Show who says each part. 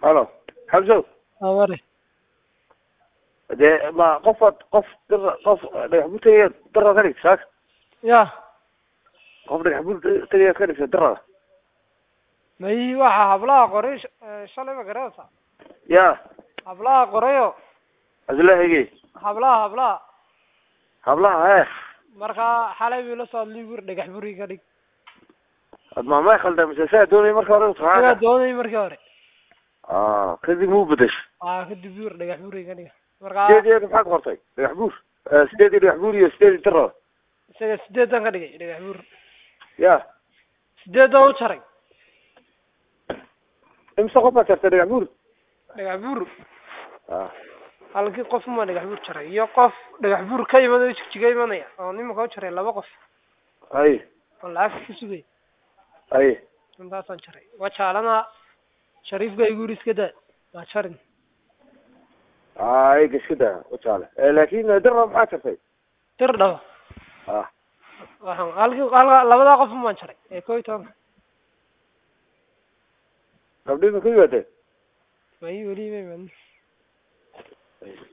Speaker 1: halo xamsow
Speaker 2: aware
Speaker 1: dee ma qofaad qof dira qof dhagax bur tegayaad daraad ka dhigta saaka
Speaker 2: ya
Speaker 1: qof dhagax bur tegayaad ka dhigta darada
Speaker 2: mayi waxa hablaha qoray sh- eh, shalay ma garanaysa
Speaker 1: ya
Speaker 2: hablaha qorayo
Speaker 1: aslahege
Speaker 2: hablaha hablaha
Speaker 1: hablaha he
Speaker 2: marka xalay bii la soo hadlay bur dhagax buri ka dhig
Speaker 1: ad maamay khalda mise saa doonay marka hore
Speaker 2: sidaa
Speaker 1: utaaa
Speaker 2: doonay markii hore
Speaker 1: ah kadib muu bedesho
Speaker 2: aa kadib bur dhagax buri ka dhiga marka
Speaker 1: sideed iyo maxaad qortay dhagax buur Eh, sideed iyo dhagax buur iyo sideed iyo darada
Speaker 2: isaga sideedan ka dhigay dhagax bur
Speaker 1: ya
Speaker 2: sideedan u jaray
Speaker 1: imse qof baad jartay dhagax buur
Speaker 2: dhagax bur
Speaker 1: ah
Speaker 2: halkii qof ma dhagax bur jaray iyo qof dhagax bur ka imanayo jigjiga imanaya oo nimanka u jaray laba qof
Speaker 1: ay
Speaker 2: oo lacagta ka sugay
Speaker 1: ay
Speaker 2: intaasaan jaray waa jaalana shariifka igu yiri iska daa waa jarin
Speaker 1: ay gaskada ujaale laakin darada maxaad jartay
Speaker 2: dir dhaba
Speaker 1: ah
Speaker 2: waxaan halkii halka labadaa qof maan jaray ee koo iyo tobanka
Speaker 1: gabdhii ma ku yimaadeen
Speaker 2: mayi weli ma imanin